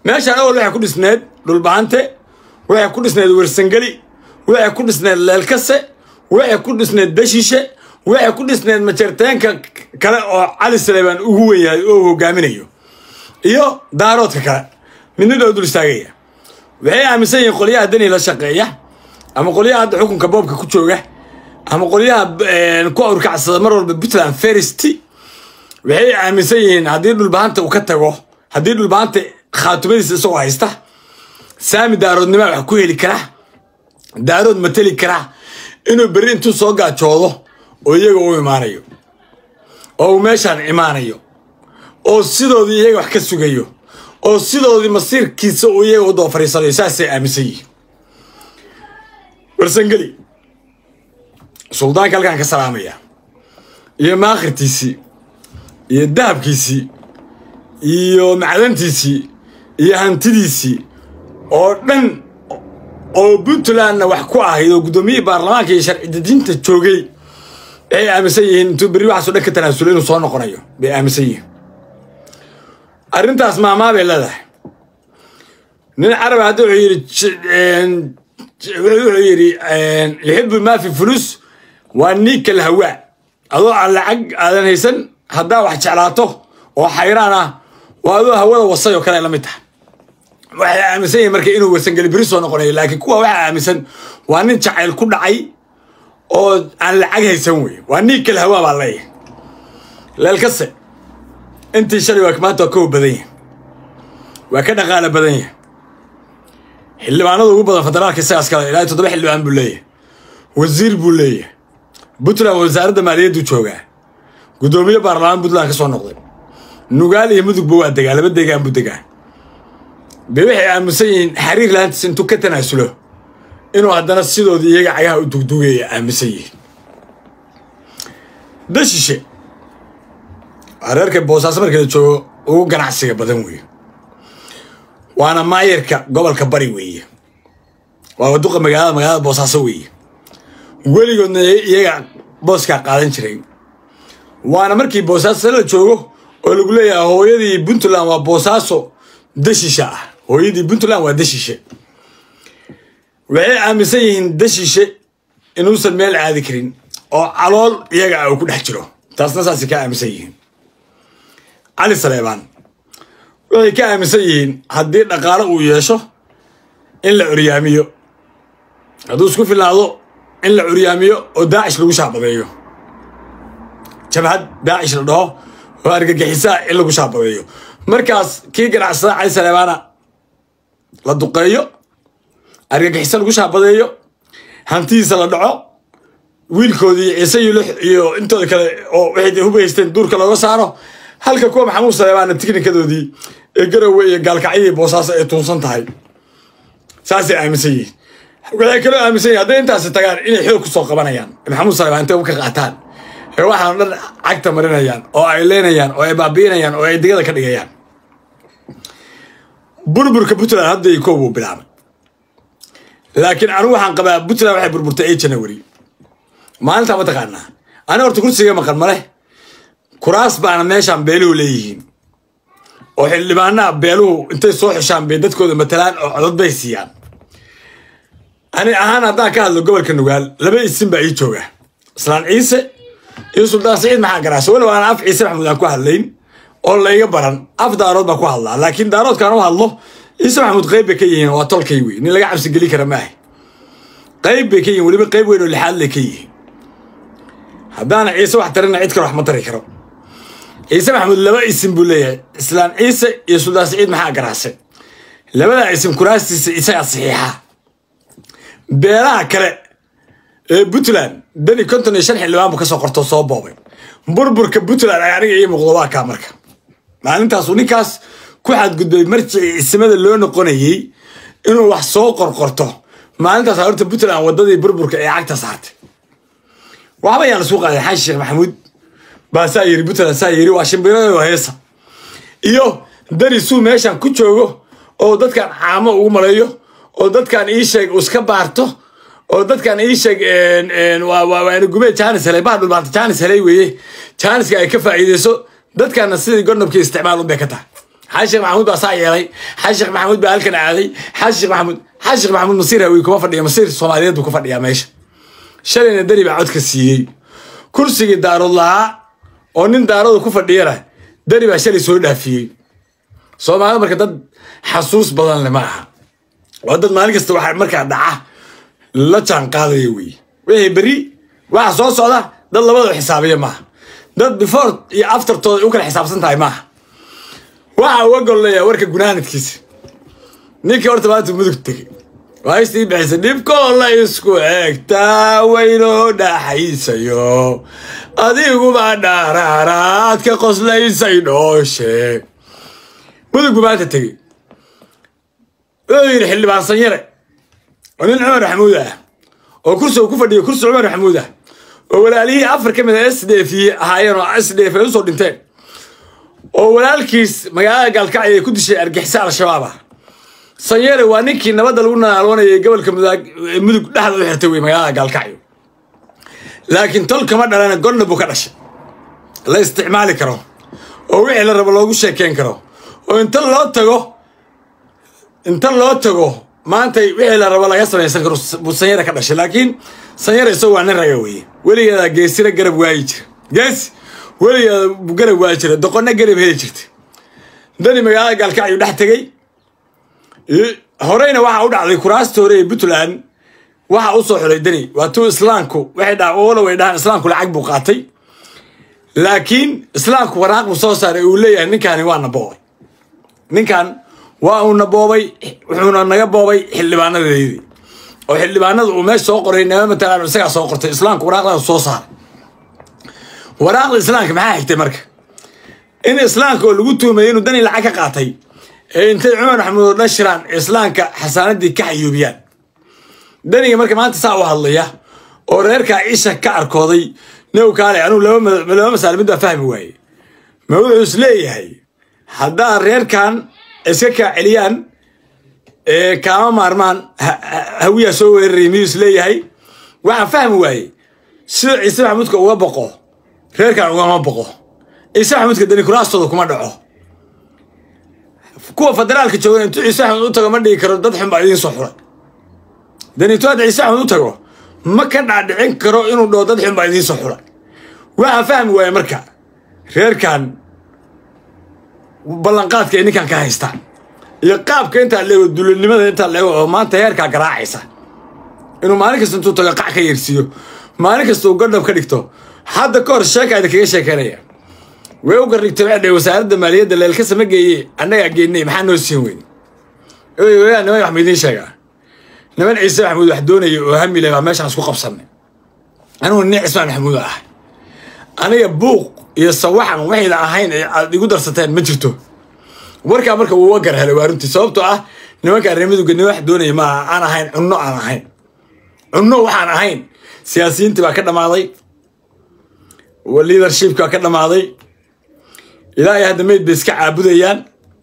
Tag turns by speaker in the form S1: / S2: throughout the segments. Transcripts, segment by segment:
S1: meeshaan awal waxay ku dhisneed dhulbaante waxay ku dhisneed wersangeli waxay ku dhisneed leelkase waxay ku dhisneed dashishe waxay ku dhisneed majarteenka kale oo cali saleebaan ugu wen yahay oo hogaaminayo iyo daaroodka kale midna dhow dul istaagaya waxay aaminsan yihiin qolyaha dani la shaqeeya ama qolyaha hadda xukunka boobka ku jooga ama qolyaha ku awrkacsada mar walba puntland ferist waxay aaminsan yihiin haddii dhulbahanta uu ka tago haddii dhulbahanta khaatumadiisa isagoo haysta saami daaroodnimaa wax ku heli karaa daarood mateli karaa inuu berri intuu soo gaajoodo oo iyaga u imaanayo oo uu meeshaan imaanayo oo sidoodii iyaga wax ka sugayo oo sidoodii masiirkiisa uu iyaga u daba fariisanayo saasay aaminsan yihiin warsangeli suldaanka halkaan ka salaamaya iyo maakhirtiisii iyo dahabkiisii iyo macdantiisii iyo hantidiisii oo dhan oo puntlandna wax ku ahayd oo guddoomiyihii baarlamaanka iyo sharci dejinta joogay waxay aaminsan yihiin intuu berri waxaasoo dhan ka tanaasulo inuu soo noqonayo bay aaminsan yihiin arrintaas maamaa bay leedahay nin carab hadda wuxuu yidhi wuxuu yidhi yuxibu maa fi fulus waa niika lahawaa adoo aan lacag aadan haysan haddaa wax jeclaato oo xayraan ah waa adoo hawada wasay oo kale la mid tahay waxay aaminsan yihin marka inuu warsangeli beri soo noqonayo laakiin kuwa waxaa aaminsan waa nin jacayl ku dhacay oo aan lacag haysan wey waa niika lahawaa baa leeyahay leelkase intii shalay waa maanta waa kow badan yahay waa ka dhaqaala badan yahay xildhibaanada ugu badan federaalka isagaas kale ilaa toddoba xildhibaan buu leeyahay wasiir buu leeyahay puntland wasaaradda maaliyaddu joogaa guddoomiye baarlamaan puntland ka soo noqday nugaal iyo mudugba waa degaa laba degaan buu degaa be waxay aaminsan yihiin xariir laantiis intuu ka tanaasulo inuu haddana sidoodii iyaga cagaha u dugdugaya aaminsan yihiin dashishe reerka boosaaso marka la joogo ugu ganacsiga badan weeye waana maayarka gobolka bari weeye waa waduqa magaalada magaalada boosaaso weeye weligoodna iyaga booskaa qaadan jiray waana markii boosaaso la joogo oo lagu leeyahay hooyadii puntland waa boosaaso dashishe ah hooyadii puntland waa dashishe waxay aaminsan yihiin dashishe inuusan meel aadi karin oo calool iyaga ah uu ku dhex jiro taasna saasay ka aaminsan yihiin cali saleebaan waxay ka aaminsan yihiin haddii dhaqaalo uu yeesho in la curyaamiyo hadduu isku filnaado in la curyaamiyo oo daacish lagu shaabadeeyo jabhad daacish la dhaho oo argagixisaa in lagu shaabadeeyo markaas kii ganacsada cali saleebaana la duqeeyo argagixisa lagu shaabadeeyo hantidiisa la dhaco wiilkoodii ciise iyo lix iyo intooda kale oo waxay hub haysteen duurka looga saaro halka kuwa maxamuud saleebaana tiknikadoodii ee garowe iyo gaalkacyadii boosaaso ay tuunsan tahay saasay aaminsan yihiin waxay kaloo aaminsan yihin hadday intaasi tagaan inay xoog ku soo qabanayaan maxamuud saleebaan intay ka qaataan ee waxaan dhan cagta marinayaan oo ay leenayaan oo ay baabi'inayaan oo ay digada ka dhigayaan burburka puntland hadda iyo koob uu bilaabay laakiin anigu waxaan qabaa puntland waxay burburtay ee janawari maalintaa ma taqaanaa ani horta kursiga maqan maleh kuraas baana meeshaan beeluhu leeyihiin oo xildhibaanaha beeluhu intay soo xushaan bay dadkooda matalaan oo codod bay siiyaan ani ahaan haddaan ka hadlo gobolka nugaal laba isin baa ii jooga islaan ciise iyo suldaan saciid maxaa garaasa walow aan af ciise maxamuud aan ku hadlayn oo layga baran af daarood baan ku hadlaa laakiin daaroodkaan u hadlo ciise maxamuud qayb bay ka yihiin waa tolkay wey nin laga cabsi geli kara maaha qayb bay ka yihiin weliba qayb weyn oo lixaad lay ka yihiin haddaana ciise wax tarina cid kale wax ma tari karo ciise maxamuud laba isim buu leeyahay islaan ciise iyo suldaan saciid maxaa garaase labadaa isim kuraastiisa isagaa saxiixa beelaha kale ee puntland dani konton iyo shan xildhibaan buu kasoo qorto soo boobay burburka puntland ay aniga ii muuqdo waa kaa marka maalintaasuu ninkaas ku xadgudbay marjicii isimada loo noqonayey inuu wax soo qorqorto maalintaas horta puntland wadadii burburka ee cagta saartay waxba yaan isku qaaday xaashi sheekh maxamuud baa saa yiri puntland saa yiri waa shimbirado heesa iyo dani suu meeshan ku joogo oo dadkan caamo ugu maleeyo oo dadkan ii sheeg iska baarto oo dadkan ii sheeg waana gumee jaanis helay baa dhulbaanta jaanis helay weeye jaaniska ay ka faa'iideyso dadkana sidii gornobkii isticmaal unbay ka tahay xasan sheekh maxamuud baa saa yeelay xasan sheekh maxamuud baa halkan aaday xasan sheekh maxamuud xasan sheekh maxamuud masiir hawi kuma fadhiya masiir soomaaliyeed buu ku fadhiyaa meesha shalayna deni baa codka siiyey kursigii daarood lahaa oo nin daarooda ku fadhiyana deni baa shalay soo dhaafiyey soomaalida marka dad xasuus badan le ma aha waa dad maalin kasta waxaa markaa dhaca la jaan qaadaya wey wixii beri waxa soo socda dad labadaba xisaabiya maaha dad before iyo aftertooda u kala xisaabsan tahay maaha waxa uga golleeyaa warka gunaanadkiisa ninkii horta maanta mudug tegey waa istii bixisa dhibkoo la isku eegtaa waynoo dhaxaysayo adiguba dhaaraaraad ka qoslaysay dhooshe mudug buu maanta tegey wuxuu yidhi xildhibaan sanyare oo nin cumar maxamuud ah oo kursi uu ku fadhiyo kursi cumar maxamuud ah oo walaalihii afar ka mid a s d f ahaayeen oo s d f ay usoo dhinteen oo walaalkiis magaalada gaalkacyo ay ku dishay argixisa al-shabaab ah sanyare waa ninkii nabadda lagu naalwanayay gobolka mudug dhexda u xirtay wey magaalada gaalkacyo laakiin tol kama dhalana godna buu ka dhashay la isticmaali karo oo wixii la rabo loogu sheekeyn karo oo inta loo tago inta loo tago maanta wixii la rabo laga samaysan karo buu sanyare ka dhashay laakiin sanyare isagoo waa nin raga weeye weligeeda geesina garab waayi jira geesi weligeeda buu garab waayi jira doqonna garab heli jirta dani magaalada gaalkacyo dhex tegey horeyna waxaa u dhacday kuraasta hore ee puntland waxa u soo xulay deni waa tuu islaamku waxay dha wala way dhahaan islaamku lacag buu qaatay laakiin islaamku waraaq buu soo saaray uu leeyahay ninkani waa na boobay ninkan waa uu na boobay wuxuuna naga boobay xildhibaanadeedii oo xildhibaanada uu meesha soo qoray nama matalaan isagaa soo qortay islaamku waraaqdaas soo saaray waraaqda islaamka maxaa xigtay marka in islaamka oo lagu tuumayay inuu dani lacag ka qaatay ee intay cumar maxamuud oo dhan shiraan islaamka xasaanadii ka xayuubiyaan daniga marka maanta saa u hadlaya oo reerkaa isha ka arkooday new kaale anugu laba masaal mid baa fahmi waaye ma wuxuu is leeyahay haddaan reerkan iska kaa celiyaan kaama maarmaan hawiyaa soo weeraray miyuu is leeyahay waxaan fahmi waaye sida ciise maxamuudka uga boqo reerkan ugama boqo ciise maxamuudka dani kuraastooda kuma dhaco kuwa federaalka joogan intuu ciise axmed u tago ma dhigi karo dad xun baa idiin soo xulay danitu hadda ciise axmed u tago ma ka dhaadhicin karo inuu dhaho dad xun baa idiin soo xulay waxaan fahmi waaya marka reerkan ballanqaadka ay ninkan ka haystaan iyo qaabka intaa leego dulanimada intaa leego oo maanta heerkaa garaacaysa inuu maalin kasta intuu tago qac ka yeersiiyo maalin kasta uu gadhab ka dhigto hadda ka hor sheeka idinkaga sheekeynaya way u garrigtay waxay dhahay wasaaradda maaliyadda leelka sama geeye annagaa geennay maxaa noo siin weyn oyaa niman wax ma idiin sheegaa niman ciise maxamuud wax doonaya oo hamile baa meeshaan isku qabsanay anigu nin cismaan maxamuud ah aniga buuq iyo sawaxan waxayna ahayn aad igu darsateen ma jirto warkaa marka wuu uga gar helay waa runtii sababtoo ah nimanka arrimaduga nin wax doonaya maaha aan ahayn cunno aan ahayn cunno waxaan ahayn siyaasiyiintii baa ka dhammaaday leadershipki baa ka dhammaaday ilaa iyo hadda mayd bay iska caabudayaan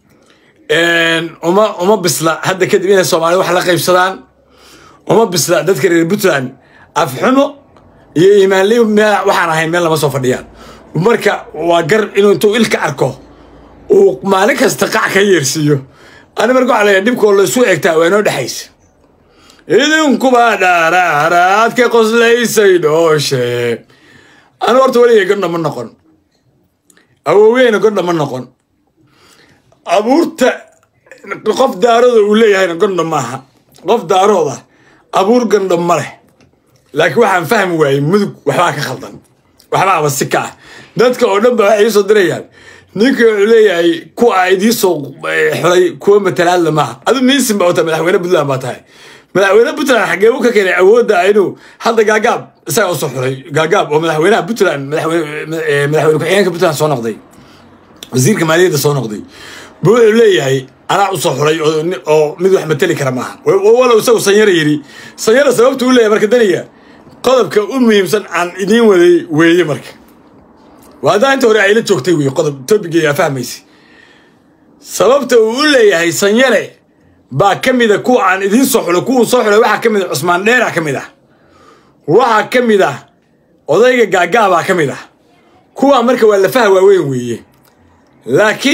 S1: uma uma bisla hadda kadib inay soomaalida wax la qaybsadaan uma bisla dadka reer puntland afxumo iyo iimaanli waxaan ahayn meel lama soo fadhiyaan marka waa gar inuu intuu ilka arko uu maalin kasta qac ka yeersiiyo ani marka waxaa leeyahay dhibkoo laysu egtaa waa inoo dhexaysa idinkuba dhaaraaraad ka qoslaysay dhooshe anu horta weligay godha ma noqon awooweyna godha ma noqon abuurta qof daarooda uu leeyahayna gondha maaha qof daarooda abuur gandha ma leh laakiin waxaan fahmi waayey mudug waxbaa ka khaldan waxbaaba si ka ah dadka oo dhan ba waxay iisoo dirayaan ninka wuxuu leeyahay kuwa idiisoo xulay kuwa matalaadla maaha adu miisin baa tahay madaxweyne puntland baa tahay madaxweyne puntland xagee u ka keenay awoodda inuu hadda gaagaab isaga usoo xulay gaagaab oo madaxweynaha puntland madaxweyne ku-xigeenka puntland soo noqday wasiirka maaliyadda soo noqday bu wuxuu leeyahay anaa usoo xulay oo mid wax mateli kara maaha walow isagu sanyara yidhi sanyara sababta u leeyahay marka daniga qodobka u muhiimsan aan idiin waday weeye marka waa haddaa inta hore ayla joogtay wey qodob tobigeeyaa fahmaysa sababta uu u leeyahay sanyare baa ka mida kuwa aan idiin soo xulay kuwuu soo xulay waxaa ka mid a cusmaan dheera ka mid ah waxaa ka mid ah odayga gaagaabaa ka mid ah kuwaa marka waa lafaha waaweyn weeye laakiin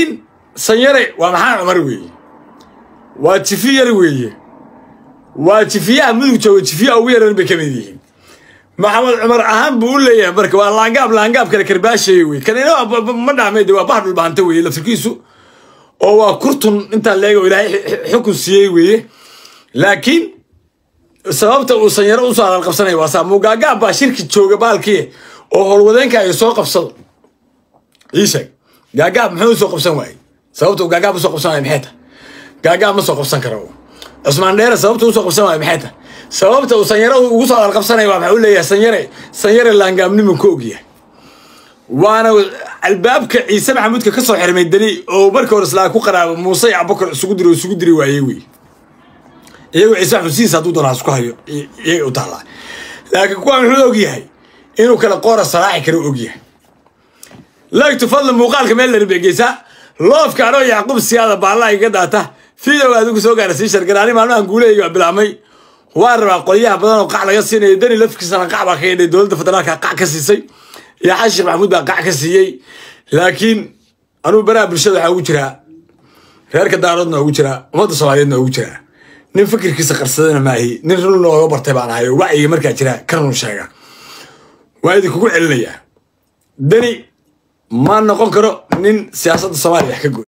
S1: sanyare waa maxamed cumar weeye waa jifi yar weeye waa jifiyaha mudug jooga jifiyaha ugu yaran bay ka mid yihiin maxamed cumar ahaan buu u leeyahay marka waa laangaab laangaab kale karbaashaya wey kanina ma dhacmay de waa bax dhulbaanta weeye laftirkiisu oo waa kurtun intaan leega ilaahay xukun siiyey weeye laakiin sababta uu sanyaro usoo hadal qabsanaya waa saa mugaagaab baa shirki jooga baalkii oo howlwadeenka ay soo qabsado ii sheeg gaagaab muxuu usoo qabsan waayey sababta uu gaagaab usoo qabsan waaya maxay tahay gaagaab ma soo qabsan karo cusmaan dheere sababta usoo qabsan waaya maxay tahay sababta uu sanyaro ugu soo hadal qabsanaya waa maxaa u leeyahay sanyare sanyare laangaabnimu ka ogyahay waana albaabka ciise maxamuudka ka soo xirmay dani oo marka hore islaa ku qaraabo muuse iyo abubakar isugu diri isugu diri waayey wey iyagu ciise maxamuud sidiisa hadduu doonaa isku hayo iyaga u taallaa laakiin kuwa muxuu ogyahay inuu kale qoora saraaxi kara ogyahay laagtu fadli muuqaalka meel larin bay geysaa loofka anoo yacquub siyaada baallaa iga daata fidow adigu soo gaara sii shargaraani maalmahan guulahayga waa bilaabmay waa rabaa qolyaha badan oo qac laga siinayo dani lafkiisana qac baa ka yidhay dowladda federaalka qac ka siisay iyo xasan sheekh maxamuud baa qac ka siiyey laakiin anugu baraha bulshada waxaa ugu jiraa reerka daaroodna ugu jiraa ummadda soomaaliyeedna ugu jiraa nin fikirkiisa qarsadana maahi nin run looga bartay baan ahay oo wacyiga markaa jira ka run sheega waa idinkugu celinayaa dani ma noqon karo nin siyaasadda soomaaliya wax ka goy